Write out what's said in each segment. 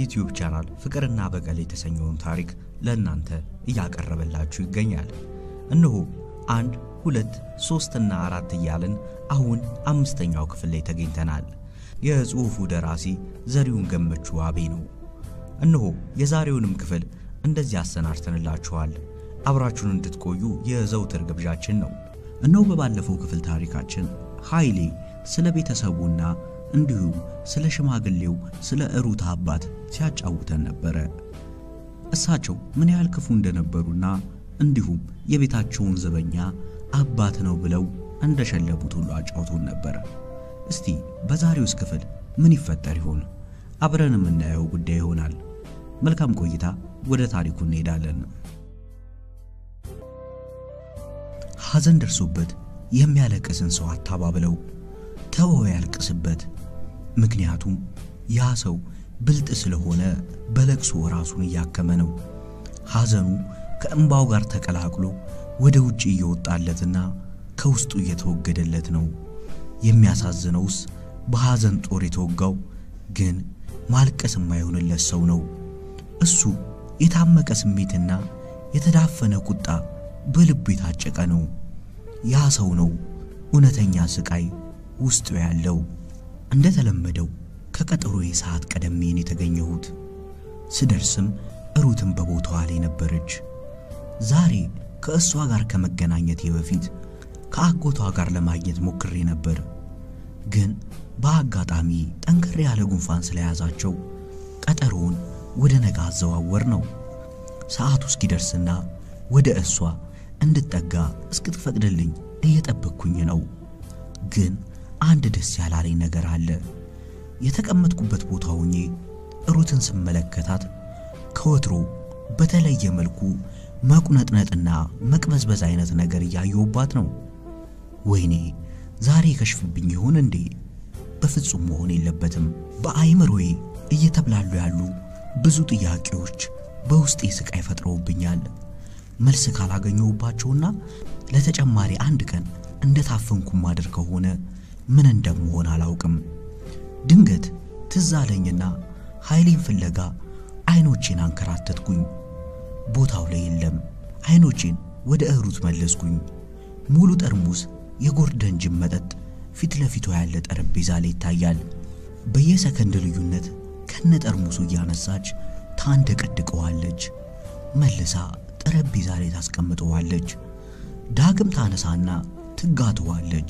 ዩቲዩብ ቻናል ፍቅርና በቀል የተሰኘውን ታሪክ ለእናንተ እያቀረበላችሁ ይገኛል። እነሆ አንድ ሁለት ሶስትና አራት እያልን አሁን አምስተኛው ክፍል ላይ ተገኝተናል። የጽሑፉ ደራሲ ዘሪሁን ገመቹ አቤ ነው። እነሆ የዛሬውንም ክፍል እንደዚህ አሰናድተንላችኋል። አብራችሁን እንድትቆዩ የዘውትር ግብዣችን ነው። እነሆ በባለፈው ክፍል ታሪካችን ኃይሌ ስለ ቤተሰቡና እንዲሁም ስለ ሽማግሌው ስለ እሩታ አባት ሲያጫውተን ነበረ። እሳቸው ምን ያህል ክፉ እንደነበሩና እንዲሁም የቤታቸውን ዘበኛ አባት ነው ብለው እንደሸለቡት ሁሉ አጫውቶን ነበረ። እስቲ በዛሬውስ ክፍል ምን ይፈጠር ይሆን? አብረን የምናየው ጉዳይ ይሆናል። መልካም ቆይታ። ወደ ታሪኩ እንሄዳለን። ሐዘን ደርሶበት የሚያለቅስን ሰው አታባብለው፣ ተወው ያልቅስበት። ምክንያቱም ያ ሰው ብልጥ ስለሆነ በለቅሶ ራሱን እያከመ ነው። ሐዘኑ ከእንባው ጋር ተቀላቅሎ ወደ ውጭ እየወጣለትና ከውስጡ እየተወገደለት ነው። የሚያሳዝነውስ በሐዘን ጦር የተወጋው ግን ማልቀስ የማይሆንለት ሰው ነው። እሱ የታመቀ ስሜትና የተዳፈነ ቁጣ በልቡ የታጨቀ ነው። ያ ሰው ነው እውነተኛ ስቃይ ውስጡ ያለው። እንደተለመደው ከቀጠሮዬ ሰዓት ቀደሜን የተገኘሁት ስደርስም እሩትም በቦታዋ ላይ ነበረች። ዛሬ ከእሷ ጋር ከመገናኘቴ በፊት ከአጎቷ ጋር ለማግኘት ሞክሬ ነበር። ግን በአጋጣሚ ጠንከር ያለ ጉንፋን ስለያዛቸው ቀጠሮውን ወደ ነገ አዘዋወር ነው። ሰዓቱ እስኪደርስና ወደ እሷ እንድጠጋ እስክትፈቅድልኝ እየጠበቅኩኝ ነው። ግን አንድ ደስ ያላለኝ ነገር አለ። የተቀመጥኩበት ቦታ ሆኜ እሩትን ስመለከታት ከወትሮ በተለየ መልኩ መቁነጥነጥና መቅበዝበዝ አይነት ነገር እያየሁባት ነው። ወይኔ ዛሬ ከሽፍብኝ ይሆን እንዴ? በፍጹም መሆን የለበትም። በአይምሮዬ እየተብላሉ ያሉ ብዙ ጥያቄዎች በውስጤ ስቃይ ፈጥረውብኛል። መልስ ካላገኘሁባቸውና ለተጨማሪ አንድ ቀን እንደታፈንኩ ማድር ከሆነ ምን እንደምሆን አላውቅም። ድንገት ትዝ አለኝና ኃይሌን ፍለጋ አይኖቼን አንከራተትኩኝ። ቦታው ላይ የለም። አይኖቼን ወደ እሩት መለስኩኝ። ሙሉ ጠርሙስ የጎርደን ጅም መጠጥ ፊት ለፊቷ ያለ ጠረጴዛ ላይ ይታያል። በየሰከንድ ልዩነት ከነ ጠርሙሱ እያነሳች ታንደቀድቀዋለች። መልሳ ጠረጴዛ ላይ ታስቀምጠዋለች። ዳግም ታነሳና ትጋተዋለች።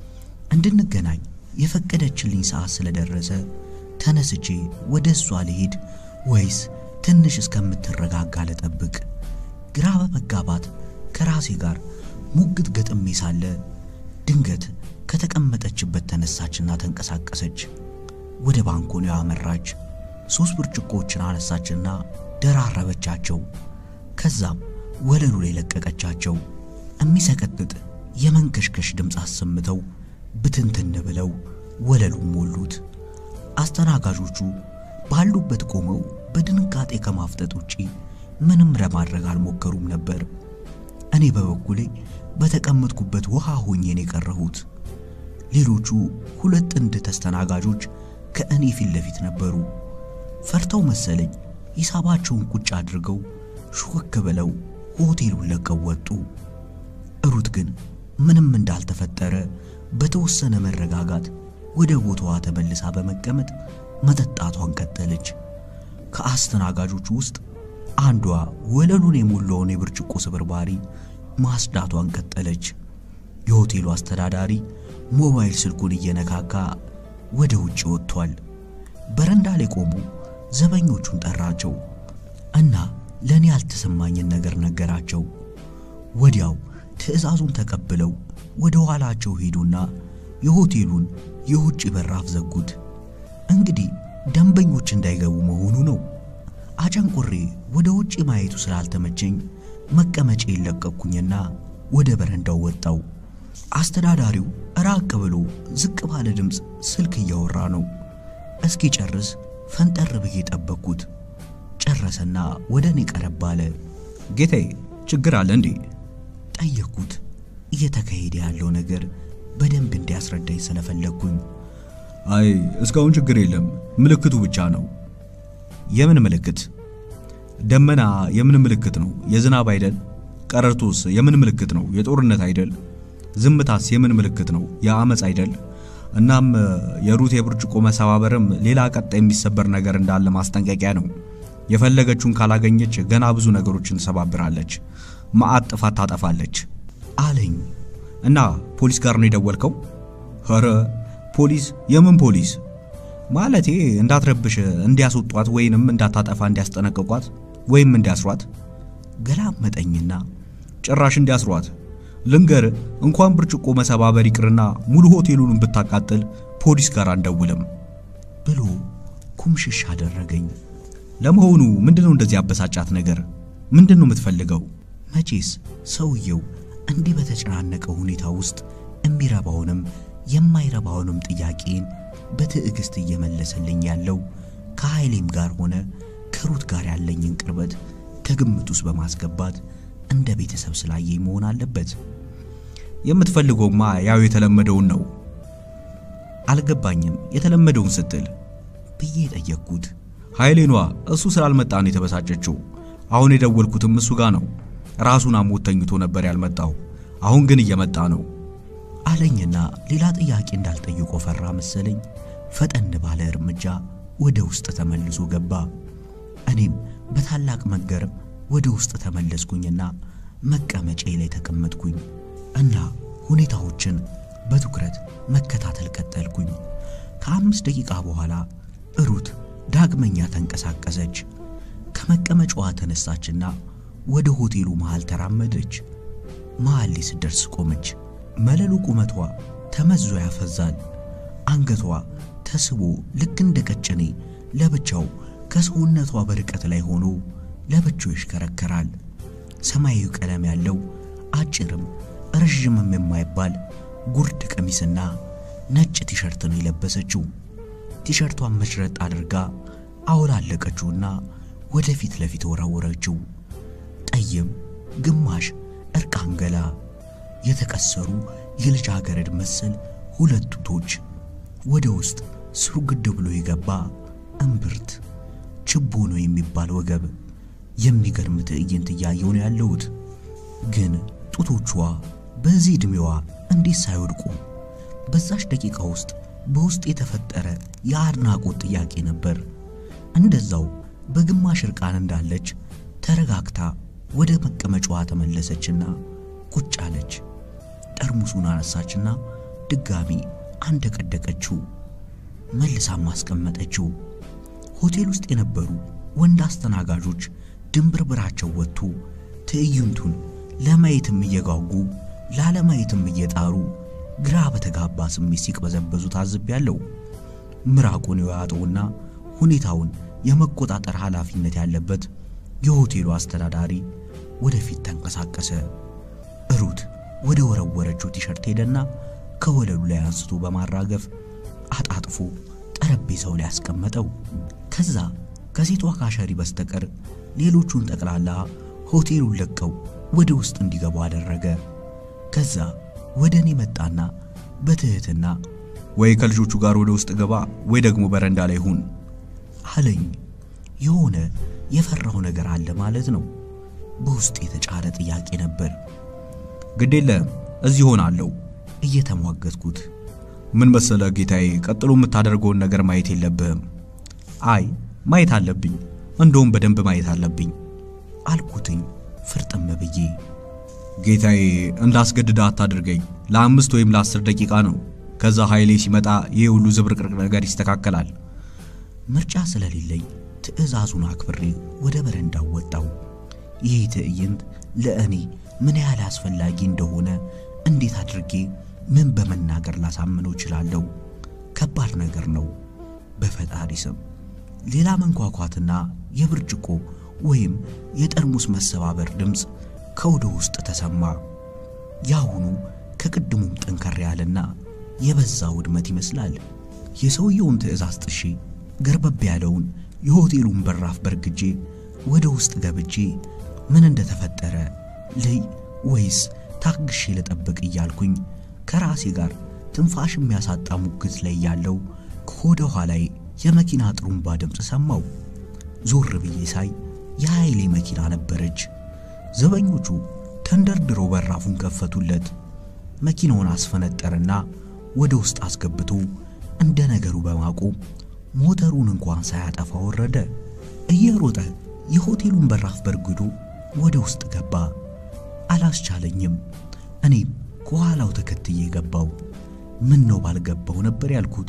እንድንገናኝ የፈቀደችልኝ ሰዓት ስለደረሰ ተነስቼ ወደ እሷ ልሄድ ወይስ ትንሽ እስከምትረጋጋ ልጠብቅ? ግራ በመጋባት ከራሴ ጋር ሙግት ገጥሜ ሳለ ድንገት ከተቀመጠችበት ተነሳችና ተንቀሳቀሰች። ወደ ባንኮኒው አመራች። ሶስት ብርጭቆዎችን አነሳችና ደራረበቻቸው። ከዛም ወለሉ ላይ ለቀቀቻቸው። የሚሰቀጥጥ የመንከሽከሽ ድምፅ አሰምተው ብትንትን ብለው ወለሉን ሞሉት። አስተናጋጆቹ ባሉበት ቆመው በድንጋጤ ከማፍጠጥ ውጪ ምንም ለማድረግ አልሞከሩም ነበር። እኔ በበኩሌ በተቀመጥኩበት ውሃ ሆኜን የቀረሁት። ሌሎቹ ሁለት ጥንድ ተስተናጋጆች ከእኔ ፊት ለፊት ነበሩ። ፈርተው መሰለኝ ሂሳባቸውን ቁጭ አድርገው ሹክክ ብለው ሆቴሉን ለቀው ወጡ። እሩት ግን ምንም እንዳልተፈጠረ በተወሰነ መረጋጋት ወደ ቦታዋ ተመልሳ በመቀመጥ መጠጣቷን ቀጠለች። ከአስተናጋጆቹ ውስጥ አንዷ ወለሉን የሞላውን የብርጭቆ ስብርባሪ ማስዳቷን ቀጠለች። የሆቴሉ አስተዳዳሪ ሞባይል ስልኩን እየነካካ ወደ ውጭ ወጥቷል። በረንዳ ላይ ቆሞ ዘበኞቹን ጠራቸው እና ለእኔ ያልተሰማኝን ነገር ነገራቸው። ወዲያው ትዕዛዙን ተቀብለው ወደ ኋላቸው ሄዱና የሆቴሉን የውጭ በራፍ ዘጉት። እንግዲህ ደንበኞች እንዳይገቡ መሆኑ ነው። አጨንቆሬ ወደ ውጭ ማየቱ ስላልተመቸኝ መቀመጫ የለቀኩኝና ወደ በረንዳው ወጣው። አስተዳዳሪው ራቅ ብሎ ዝቅ ባለ ድምፅ ስልክ እያወራ ነው። እስኪ ጨርስ ፈንጠር ብዬ ጠበቅኩት። ጨረሰና ወደ እኔ ቀረብ አለ። ጌታዬ ችግር አለ እንዴ? ጠየቅኩት። እየተካሄደ ያለው ነገር በደንብ እንዲያስረዳኝ ስለፈለግኩኝ አይ እስካሁን ችግር የለም፣ ምልክቱ ብቻ ነው። የምን ምልክት? ደመና የምን ምልክት ነው? የዝናብ አይደል? ቀረርቶስ የምን ምልክት ነው? የጦርነት አይደል? ዝምታስ የምን ምልክት ነው? የአመፅ አይደል? እናም የሩት የብርጭቆ መሰባበርም ሌላ ቀጣይ የሚሰበር ነገር እንዳለ ማስጠንቀቂያ ነው። የፈለገችውን ካላገኘች ገና ብዙ ነገሮችን ትሰባብራለች፣ መዓት ጥፋት ታጠፋለች አለኝ። እና ፖሊስ ጋር ነው የደወልከው? ኧረ ፖሊስ? የምን ፖሊስ? ማለቴ እንዳትረብሽ እንዲያስወጧት ወይንም እንዳታጠፋ እንዲያስጠነቅቋት ወይም እንዲያስሯት። ገላመጠኝና ጭራሽ እንዲያስሯት ልንገር፣ እንኳን ብርጭቆ መሰባበር ይቅርና ሙሉ ሆቴሉን ብታቃጥል ፖሊስ ጋር አንደውልም ብሎ ኩምሽሽ አደረገኝ። ለመሆኑ ምንድነው እንደዚህ ያበሳጫት ነገር? ምንድነው የምትፈልገው? መቼስ ሰውየው እንዲህ በተጨናነቀ ሁኔታ ውስጥ የሚረባውንም የማይረባውንም ጥያቄን በትዕግስት እየመለሰልኝ ያለው ከኃይሌም ጋር ሆነ ከሩት ጋር ያለኝን ቅርበት ከግምት ውስጥ በማስገባት እንደ ቤተሰብ ስላየኝ መሆን አለበት። የምትፈልገውማ ያው የተለመደውን ነው። አልገባኝም። የተለመደውን ስትል ብዬ ጠየቅኩት። ኃይሌኗ እሱ ስላልመጣ ነው የተበሳጨችው። አሁን የደወልኩትም እሱ ጋር ነው። ራሱን አሞት ተኝቶ ነበር ያልመጣው። አሁን ግን እየመጣ ነው አለኝና ሌላ ጥያቄ እንዳልጠይቆ ፈራ መሰለኝ። ፈጠን ባለ እርምጃ ወደ ውስጥ ተመልሶ ገባ። እኔም በታላቅ መገረም ወደ ውስጥ ተመለስኩኝና መቀመጫዬ ላይ ተቀመጥኩኝ እና ሁኔታዎችን በትኩረት መከታተል ቀጠልኩኝ። ከአምስት ደቂቃ በኋላ ሩት ዳግመኛ ተንቀሳቀሰች። ከመቀመጫዋ ተነሳችና ወደ ሆቴሉ መሃል ተራመደች። መሃል ላይ ስትደርስ ቆመች። መለሉ ቁመቷ ተመዞ ያፈዛል። አንገቷ ተስቦ ልክ እንደ ቀጭኔ ለብቻው ከሰውነቷ በርቀት ላይ ሆኖ ለብቻው ይሽከረከራል። ሰማያዊ ቀለም ያለው አጭርም ረዥምም የማይባል ጉርድ ቀሚስና ነጭ ቲሸርት ነው የለበሰችው። ቲሸርቷን መሽረጥ አድርጋ አውላለቀችውና ወደ ፊት ለፊት ወረወረችው። ጠይም ግማሽ እርቃን ገላ፣ የተቀሰሩ የልጃገረድ መሰል ሁለት ጡቶች፣ ወደ ውስጥ ስሩግድ ብሎ የገባ እምብርት፣ ችቦ ነው የሚባል ወገብ። የሚገርም ትዕይንት እያየሁ ነው ያለሁት። ግን ጡቶቿ በዚህ ዕድሜዋ እንዴት ሳይወድቁ? በዛች ደቂቃ ውስጥ በውስጥ የተፈጠረ የአድናቆት ጥያቄ ነበር። እንደዛው በግማሽ እርቃን እንዳለች ተረጋግታ ወደ መቀመጫዋ ተመለሰችና ቁጭ አለች። ጠርሙሱን አነሳችና ድጋሚ አንደቀደቀችው፣ መልሳም አስቀመጠችው። ሆቴል ውስጥ የነበሩ ወንድ አስተናጋጆች ድንብርብራቸው ወጥቶ ትዕይንቱን ለማየትም እየጓጉ ላለማየትም እየጣሩ ግራ በተጋባ ስሜት ሲቅበዘበዙ ታዝቤያለሁ። ምራቁን የዋጠውና ሁኔታውን የመቆጣጠር ኃላፊነት ያለበት የሆቴሉ አስተዳዳሪ ወደፊት ተንቀሳቀሰ። ሩት ወደ ወረወረችው ቲሸርት ሄደና ከወለሉ ላይ አንስቶ በማራገፍ አጣጥፎ ጠረጴዛው ላይ ያስቀመጠው። ከዛ ከሴቷ ካሸሪ በስተቀር ሌሎቹን ጠቅላላ ሆቴሉን ለቀው ወደ ውስጥ እንዲገቡ አደረገ። ከዛ ወደ እኔ መጣና በትህትና ወይ ከልጆቹ ጋር ወደ ውስጥ ገባ ወይ ደግሞ በረንዳ ላይ ሁን አለኝ። የሆነ የፈራው ነገር አለ ማለት ነው። በውስጥ የተጫረ ጥያቄ ነበር። ግድ የለም እዚህ ሆናለሁ እየተሟገትኩት። ምን መሰለ ጌታዬ፣ ቀጥሎ የምታደርገውን ነገር ማየት የለብህም። አይ ማየት አለብኝ፣ እንደውም በደንብ ማየት አለብኝ አልኩትኝ ፍርጥም ብዬ። ጌታዬ እንዳስገድዳ አታድርገኝ። ለአምስት ወይም ለአስር ደቂቃ ነው። ከዛ ኃይሌ ሲመጣ ይህ ሁሉ ዝብርቅርቅ ነገር ይስተካከላል። ምርጫ ስለሌለኝ ትዕዛዙን አክብሬ ወደ በረንዳው ወጣው። ይህ ትዕይንት ለእኔ ምን ያህል አስፈላጊ እንደሆነ እንዴት አድርጌ ምን በመናገር ላሳምነው እችላለሁ? ከባድ ነገር ነው። በፈጣሪ ስም ሌላ መንኳኳትና የብርጭቆ ወይም የጠርሙስ መሰባበር ድምፅ ከወደ ውስጥ ተሰማ። ያሁኑ ከቅድሙም ጠንከር ያለና የበዛ ውድመት ይመስላል። የሰውየውን ትዕዛዝ ጥሼ ገርበብ ያለውን የሆቴሉን በራፍ በርግጄ ወደ ውስጥ ገብቼ ምን እንደተፈጠረ ልይ ወይስ ታግሼ ልጠብቅ እያልኩኝ ከራሴ ጋር ትንፋሽ የሚያሳጣ ሙግት ላይ ያለው ከወደ ኋላዬ የመኪና ጥሩምባ ድምፅ ሰማው። ዞር ብዬ ሳይ የኃይሌ መኪና ነበረች። ዘበኞቹ ተንደርድረው በራፉን ከፈቱለት። መኪናውን አስፈነጠርና ወደ ውስጥ አስገብቶ እንደ ነገሩ በማቆም ሞተሩን እንኳን ሳያጠፋ ወረደ። እየሮጠ የሆቴሉን በራፍ በርግዶ ወደ ውስጥ ገባ። አላስቻለኝም። እኔም ከኋላው ተከትዬ ገባው። ምን ነው ባልገባው ነበር ያልኩት።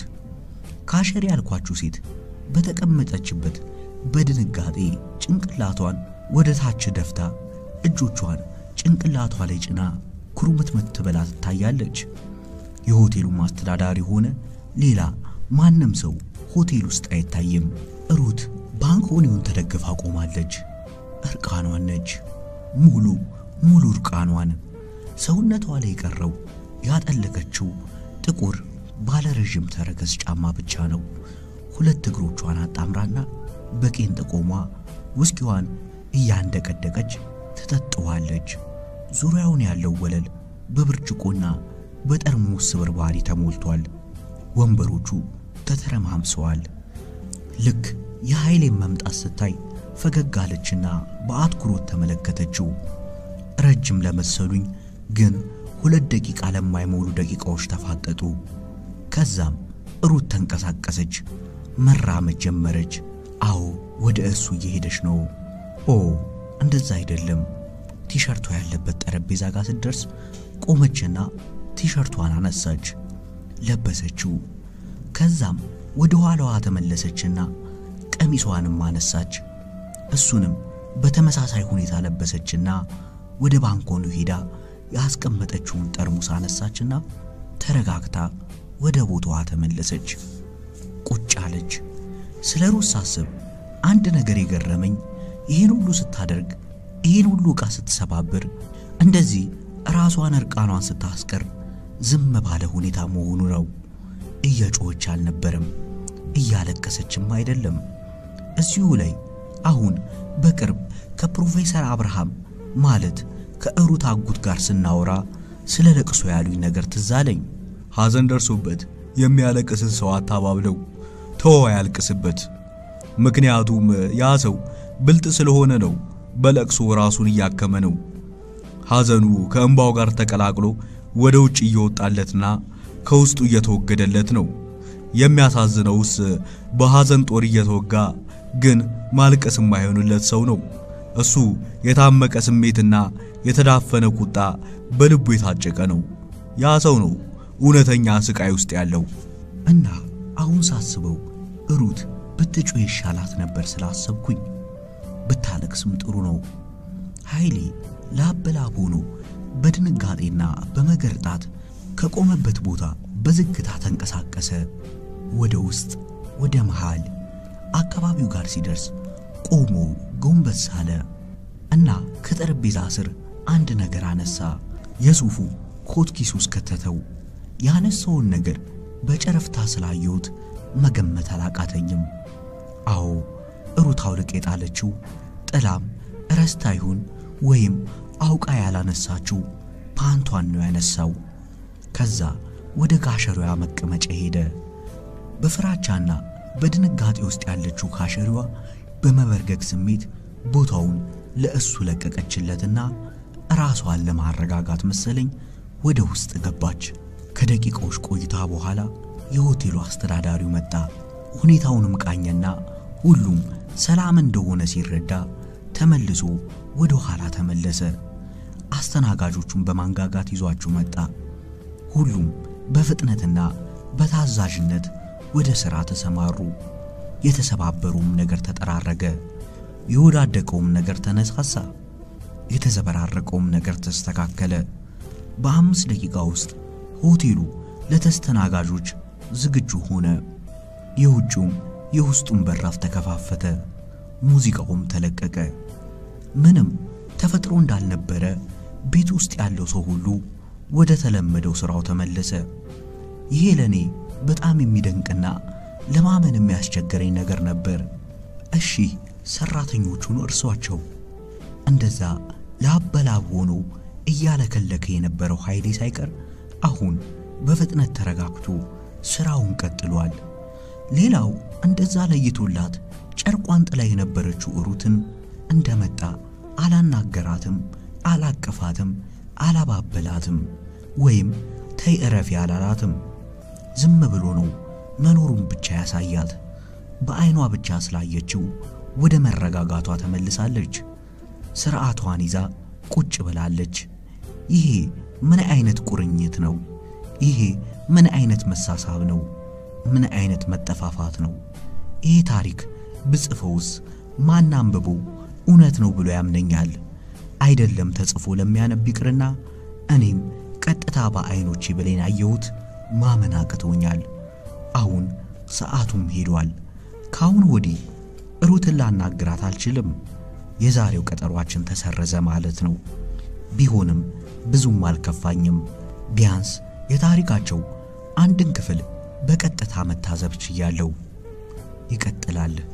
ካሸሪ ያልኳችሁ ሴት በተቀመጠችበት በድንጋጤ ጭንቅላቷን ወደ ታች ደፍታ እጆቿን ጭንቅላቷ ላይ ጭና ኩርምትምት ብላ ትታያለች። የሆቴሉ አስተዳዳሪ ሆነ ሌላ ማንም ሰው ሆቴል ውስጥ አይታይም። ሩት ባንኮኒውን ተደግፋ ቆማለች። እርቃኗን ነች። ሙሉ ሙሉ እርቃኗን። ሰውነቷ ላይ የቀረው ያጠለቀችው ጥቁር ባለረዥም ተረከዝ ጫማ ብቻ ነው። ሁለት እግሮቿን አጣምራና በቄንጥ ቆሟ ውስኪዋን እያንደቀደቀች ትጠጥዋለች። ዙሪያውን ያለው ወለል በብርጭቆና በጠርሙስ ስብርባሪ ተሞልቷል። ወንበሮቹ ተተረማምሰዋል። ልክ የኃይሌን መምጣት ስታይ ፈገግ አለችና በአትኩሮት ተመለከተችው። ረጅም ለመሰሉኝ ግን ሁለት ደቂቃ ለማይሞሉ ደቂቃዎች ተፋጠጡ። ከዛም ሩት ተንቀሳቀሰች፣ መራመድ ጀመረች። አዎ ወደ እሱ እየሄደች ነው። ኦ እንደዛ አይደለም። ቲሸርቷ ያለበት ጠረጴዛ ጋር ስትደርስ ቆመችና ቲሸርቷን አነሳች፣ ለበሰችው። ከዛም ወደ ኋላዋ ተመለሰችና ቀሚሷንም አነሳች። እሱንም በተመሳሳይ ሁኔታ ለበሰችና ወደ ባንኮኑ ሄዳ ያስቀመጠችውን ጠርሙስ አነሳችና ተረጋግታ ወደ ቦታዋ ተመለሰች። ቁጭ አለች። ስለ ሩት ሳስብ አንድ ነገር የገረመኝ ይህን ሁሉ ስታደርግ፣ ይህን ሁሉ ዕቃ ስትሰባብር፣ እንደዚህ ራሷን እርቃኗን ስታስቀር ዝም ባለ ሁኔታ መሆኑ ነው። እየጮኸች አልነበረም፣ እያለቀሰችም አይደለም። እዚሁ ላይ አሁን በቅርብ ከፕሮፌሰር አብርሃም ማለት ከእሩት አጉት ጋር ስናወራ ስለ ለቅሶ ያሉኝ ነገር ትዝ አለኝ። ሐዘን ደርሶበት የሚያለቅስን ሰው አታባብለው፣ ተወ ያልቅስበት። ምክንያቱም ያ ሰው ብልጥ ስለሆነ ነው። በለቅሶ ራሱን እያከመ ነው። ሐዘኑ ከእንባው ጋር ተቀላቅሎ ወደ ውጭ እየወጣለትና ከውስጡ እየተወገደለት ነው። የሚያሳዝነውስ በሐዘን ጦር እየተወጋ ግን ማልቀስ የማይሆንለት ሰው ነው። እሱ የታመቀ ስሜትና የተዳፈነ ቁጣ በልቡ የታጨቀ ነው። ያ ሰው ነው እውነተኛ ስቃይ ውስጥ ያለው። እና አሁን ሳስበው ሩት ብትጮህ ይሻላት ነበር ስላሰብኩኝ፣ ብታለቅስም ጥሩ ነው። ኃይሌ ላብ በላብ ሆኖ በድንጋጤና በመገርጣት ከቆመበት ቦታ በዝግታ ተንቀሳቀሰ። ወደ ውስጥ፣ ወደ መሃል አካባቢው ጋር ሲደርስ ቆሞ ጎንበስ አለ እና ከጠረጴዛ ስር አንድ ነገር አነሳ። የሱፉ ኮት ኪስ ውስጥ ከተተው። ያነሳውን ነገር በጨረፍታ ስላየሁት መገመት አላቃተኝም። አዎ ሩት አውልቅ የጣለችው ጥላም ረስታ ይሁን ወይም አውቃ ያላነሳችው ፓንቷን ነው ያነሳው። ከዛ ወደ ጋሸሪዋ መቀመጫ ሄደ። በፍራቻና በድንጋጤ ውስጥ ያለችው ካሸሪዋ በመበርገግ ስሜት ቦታውን ለእሱ ለቀቀችለትና ራሷን ለማረጋጋት መሰለኝ ወደ ውስጥ ገባች። ከደቂቃዎች ቆይታ በኋላ የሆቴሉ አስተዳዳሪው መጣ። ሁኔታውንም ቃኘና ሁሉም ሰላም እንደሆነ ሲረዳ ተመልሶ ወደ ኋላ ተመለሰ። አስተናጋጆቹን በማንጋጋት ይዟቸው መጣ። ሁሉም በፍጥነትና በታዛዥነት ወደ ሥራ ተሰማሩ። የተሰባበሩም ነገር ተጠራረገ። የወዳደቀውም ነገር ተነሳሳ። የተዘበራረቀውም ነገር ተስተካከለ። በአምስት ደቂቃ ውስጥ ሆቴሉ ለተስተናጋጆች ዝግጁ ሆነ። የውጭውም የውስጡም በራፍ ተከፋፈተ። ሙዚቃውም ተለቀቀ። ምንም ተፈጥሮ እንዳልነበረ ቤት ውስጥ ያለው ሰው ሁሉ ወደ ተለመደው ሥራው ተመለሰ። ይሄ ለእኔ በጣም የሚደንቅና ለማመን የሚያስቸግረኝ ነገር ነበር። እሺ ሰራተኞቹን እርሷቸው። እንደዛ ላብ በላብ ሆኖ እያለከለከ የነበረው ኃይሌ ሳይቀር አሁን በፍጥነት ተረጋግቶ ስራውን ቀጥሏል። ሌላው እንደዛ ለይቶላት ጨርቋን ጥላ የነበረችው ሩትን እንደመጣ አላናገራትም፣ አላቀፋትም፣ አላባበላትም ወይም ተይ እረፊ አላላትም። ዝም ብሎ ነው መኖሩን ብቻ ያሳያት። በዐይኗ ብቻ ስላየችው ወደ መረጋጋቷ ተመልሳለች። ስርዓቷን ይዛ ቁጭ ብላለች። ይሄ ምን አይነት ቁርኝት ነው? ይሄ ምን አይነት መሳሳብ ነው? ምን አይነት መጠፋፋት ነው? ይሄ ታሪክ ብጽፈውስ ማን አንብቦ እውነት ነው ብሎ ያምነኛል? አይደለም ተጽፎ ለሚያነብ ይቅርና እኔም ቀጥታ በዐይኖቼ ብሌን ያየሁት ማመን አቅቶኛል። አሁን ሰዓቱም ሄዷል። ከአሁን ወዲህ ሩትን ላናግራት አልችልም። የዛሬው ቀጠሯችን ተሰረዘ ማለት ነው። ቢሆንም ብዙም አልከፋኝም። ቢያንስ የታሪካቸው አንድን ክፍል በቀጥታ መታዘብ ችያለሁ። ይቀጥላል።